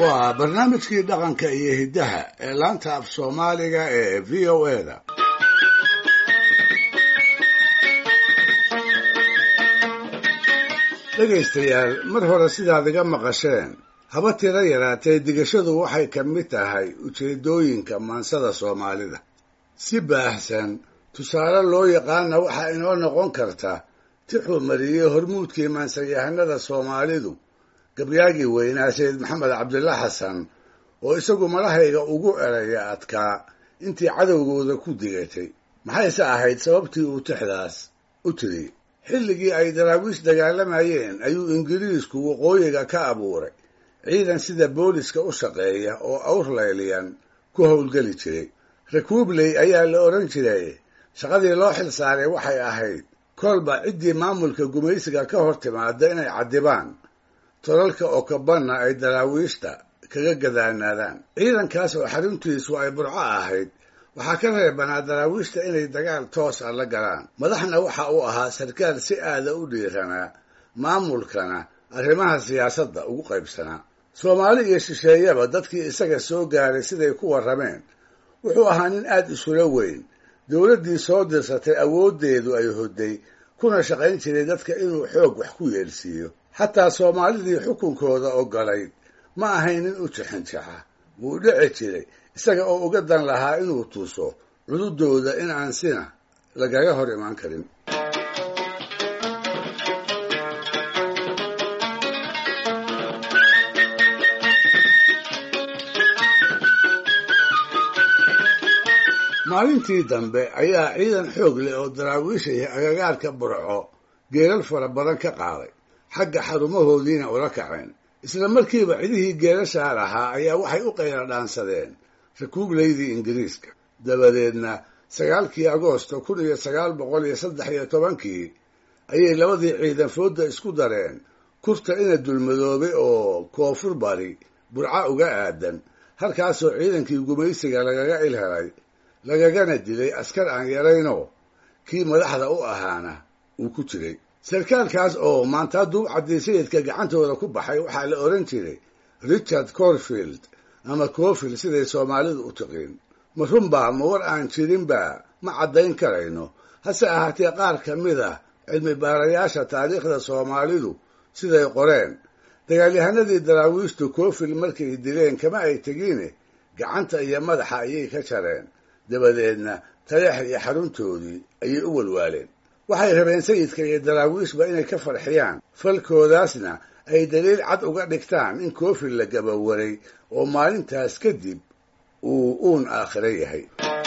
waa barnaamijkii dhaqanka iyo hiddaha ee laanta af soomaaliga ee v o e da dhegaystayaal mar hore sidaad iga maqasheen haba tiro yaraatee digashadu waxay ka mid tahay ujeeddooyinka maansada soomaalida si baahsan tusaale loo yaqaana waxaa inoo noqon karta tixuu mariyey hormuudkii maansayahanada soomaalidu gabyaagii weynaa sayid maxamed cabdilla xasan oo isagu malahayga ugu eraya adkaa intii cadowgooda ku digatay maxayse ahayd sababtii uu tixdaas u tiri xilligii ay daraawiish dagaalamayeen ayuu ingiriisku waqooyiga ka abuuray ciidan sida booliska u shaqeeya oo awrlayliyan ku howlgeli jiray rekuubley ayaa la odhan jiray shaqadii loo xil saaray waxay ahayd kolba ciddii maamulka gumaysiga ka hor timaada inay caddibaan tolalka okabanna ay daraawiishta kaga gadaanaadaan ciidankaas oo xaruntiisu ay burco ahayd waxaa ka reebanaa daraawiishta inay dagaal toos ah la galaan madaxna waxa uu ahaa sarkaal si aada u dhiiranaa maamulkana arrimaha siyaasadda ugu qaybsanaa soomaali iyo shisheeyaba dadkii isaga soo gaaray siday ku warrameen wuxuu ahaa nin aad isula weyn dowladdii soo dirsatay awooddeedu ay hodday kuna shaqayn jiray dadka inuu xoog wax ku yeelsiiyo xataa soomaalidii xukunkooda ogolayd ma ahayn nin u jixinjaxa wuu dhici jiray isaga oo uga dan lahaa inuu tuso cududooda in aan sina lagaga hor imaan karin maalintii dambe ayaa ciidan xoog leh oo daraawiishaya agagaarka burco geelal fara badan ka qaaday xagga xarumahoodiina ula kaceen isla markiiba cidihii geelashaa lahaa ayaa waxay u qayla dhaansadeen rakuubleydii ingiriiska dabadeedna sagaalkii agoosto kun iyo sagaal boqol iyo saddex iyo tobankii ayay labadii ciidan foodda isku dareen kurta ina dulmadoobay oo koonfur bari burca uga aadan halkaasoo ciidankii gumaysiga lagaga ilhelay lagagana dilay askar aan yaraynoo kii madaxda u ahaana uu ku jiray sarkaalkaas oo maantaa duub caddiisayidka gacantooda ku baxay waxaa la odhan jiray richard corfield ama cofield siday soomaalidu u tiqiin ma runbaa ma war aan jirinba ma caddayn karayno hase ahaatee qaar ka mid ah cilmi baarayaasha taariikhda soomaalidu siday qoreen dagaalyahanadii daraawiishtu cofield markay dileen kama ay tegiine gacanta iyo madaxa ayay ka jareen dabadeedna taleex iyo xaruntoodii ayay u walwaaleen waxay rabeen sayidka iyo daraawiishba inay ka farxiyaan falkoodaasna ay daliil cad uga dhigtaan in koofil la gabawaray oo maalintaas kadib uu uun aakhiro yahay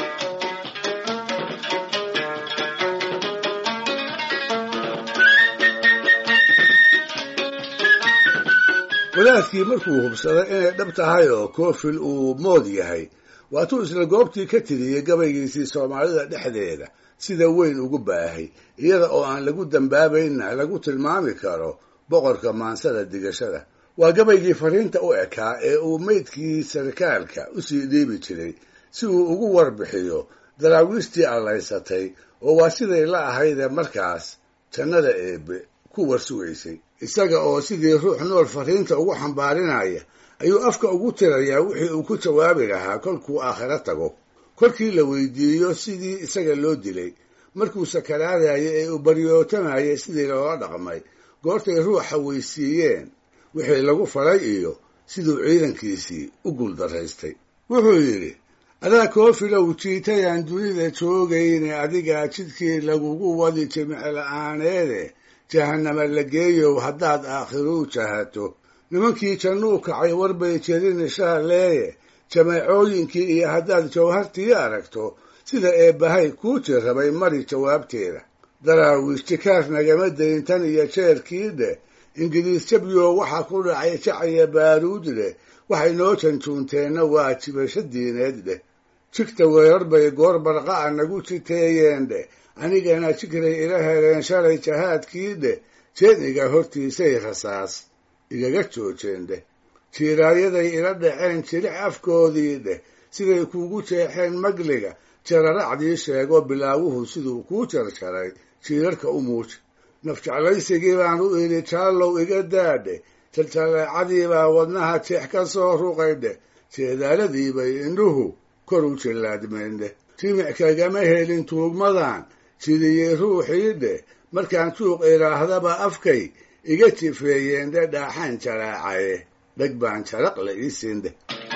wadaadkii markuu hubsaday inay dhab tahay oo koofil uu mood yahay waatuu isla goobtii ka tiriyey gabaygiisii soomaalida dhexdeeda sida weyn ugu baahay iyada oo aan lagu dambaabaynna lagu tilmaami karo boqorka maansada digashada waa gabaygii fariinta u ekaa ee uu meydkii sarkaalka usii dhiibi jiray si uu ugu warbixiyo daraawiishtii allaysatay oo waa siday la ahaydee markaas jannada eebbe ku warsugaysay isaga oo sidii ruux nool fariinta ugu xambaarinaya ayuu afka ugu tirayaa wixii uu ku jawaabi lahaa kolkuu aakhiro tago kolkii la weydiiyo sidii isaga loo dilay markuu sakaraadaya ee uu baryootamayay sidii loola dhaqmay goortay ruuxa weysiiyeen wixii lagu falay iyo siduu ciidankiisii u guuldaraystay wuxuu yidhi adaa koofilow jiitayaan dunida joogayne adigaa jidkii lagugu wadi jimicla-aaneede jahannama la geeyow haddaad aakhiruu jahato nimankii jannuu kacay warbay jerin shaaleeye jameecooyinkii iyo haddaad jawhartii aragto sida eebbahay kuu jirrabay mari jawaabteeda daraawiish jikaar nagama dayn tan iyo jeerkii dheh ingiriis jabyo waxaa ku dhacay jacaya baaruud dheh waxay noo janjuunteenna waa jibasho diineed dheh jigta weerar bay goor barqa'a nagu jiteeyeen dheh anigana jigray ila heleen shalay jahaadkii dheh jeeniga hortiisay rasaas igaga joojeen dheh jiiraayaday ila dhaceen jilic afkoodii dheh siday kuugu jeexeen magliga jararacdii sheego bilaawuhu siduu kuu jarjaray jiirarka u muuj nafjeclaysigii baan u idhi jaallow iga daadhe jaljaleecadiibaa wadnaha jeex ka soo ruqaydhe jeedaaladiibay indhuhu kor u jillaadmeendhe jimic kagama helin tuugmadan jidiyey ruuxiidhe markaan juuq idhaahdaba afkay iga jifeeyeendhe dhaaxaan jaraacaye dheg baan jaraq la ii siindhe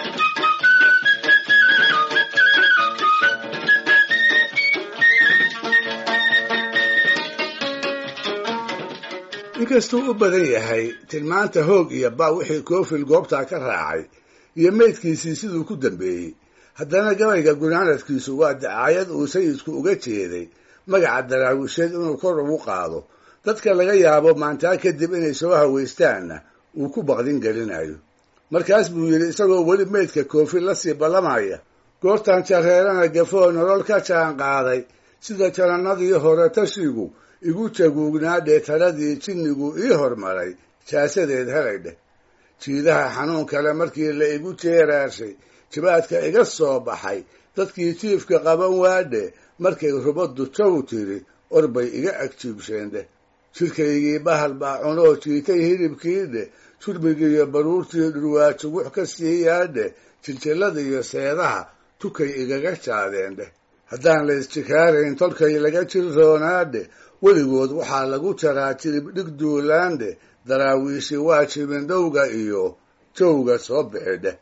inkastuu u badan yahay tilmaanta hoog iyo ba wixii koofil goobtaa ka raacay iyo meydkiisii siduu ku dambeeyey haddana gabayga gunaanadkiisu waa dacaayad uu sayidku uga jeeday magaca daraawisheed inuu kor ugu qaado dadka laga yaabo maantaa kadib inay soo hawaystaanna uu ku baqdin gelinayo markaas buu yidhi isagoo weli meydka koofil la sii ballamaya goortan jareerana gafoo nolol ka jaan qaaday sida janannadii hore tashigu igu jaguugnaa dheetaradii jinnigu ii hormaray jaasadeed helay dheh jiidaha xanuun kale markii la igu jeeraarshay jibaadka iga soo baxay dadkii jiifka qaban waadhe markay rubaddu jaw tiri orbay iga agjiibsheen dheh jidhkaygii bahal baa cunoo jiitay hilibkii dheh jurmigiiyo baruurtii dhurwaajugux ka siiyaadhe jiljilladiiyo seedaha tukay igaga jaadeen dheh haddaan la isjikaarayn tolkay laga jirroonaadhe weligood waxaa lagu jaraa jirib dhig duulaandhe daraawiishi waa jibindhowga iyo jowga soo bixi dheh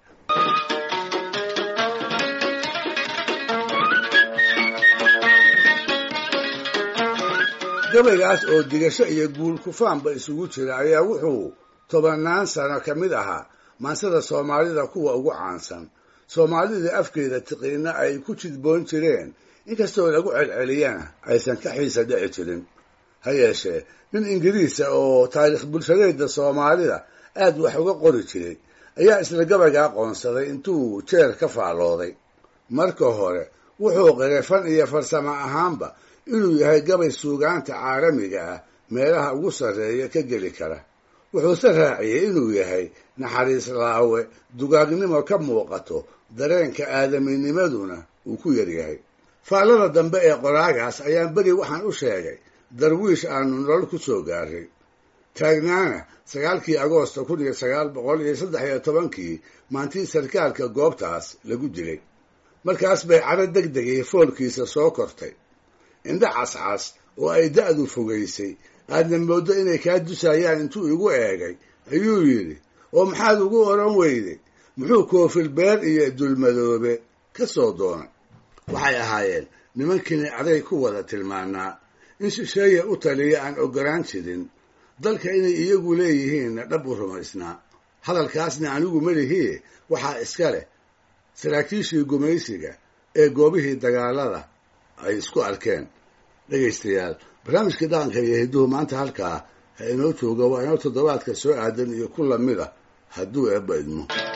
gabaygaas oo digasho iyo guul kufaanba isugu jira ayaa wuxuu tobannaan sano ka mid ahaa maansada soomaalida kuwa ugu caansan soomaalida afkeeda tiqiina ay ku jidboon jireen inkastoo lagu celceliyana aysan ka xiisa dhici jirin ha yeeshee nin ingiriisa oo taariikh bulshadeeda soomaalida aad wax uga qori jiray ayaa isla gabaygaa qoonsaday intuu jeer ka faallooday marka hore wuxuu qiray fan iyo farsamo ahaanba inuu yahay gabay suugaanta caalamiga ah meelaha ugu sarreeya ka geli kara wuxuuse raaciyey inuu yahay naxariis laawe dugaagnimo ka muuqato dareenka aadaminimaduna uu ku yaryahay faallada dambe ee qoraagaas ayaan beri waxaan u sheegay darwiish aanu nolol ku soo gaaray taagnaana sagaalkii agoosta kun iyo sagaal boqol iyo saddex iyo tobankii maantii sarkaalka goobtaas lagu dilay markaas bay cadho deg degay foolkiisa soo kortay indha cascas oo ay da'du fogaysay aadna mooddo inay kaa dusayaan intuu igu eegay ayuu yidhi oo maxaad ugu odhan weyday muxuu koofil beer iyo dulmadoobe ka soo doonay waxay ahaayeen nimankiini aday ku wada tilmaanaa in shisheeya u taliya aan oggolaan jirin dalka inay iyagu leeyihiinna dhab u rumaysnaa hadalkaasna anigu melihii waxaa iska leh saraakiishii gumaysiga ee goobihii dagaalada ay isku arkeen dhegaystayaal barnaamijkii dhaqanka iyo hidduhu maanta halkaa ha inoo jooga waa inoo toddobaadka soo aadan iyo ku lamid ah hadduu eebba idmo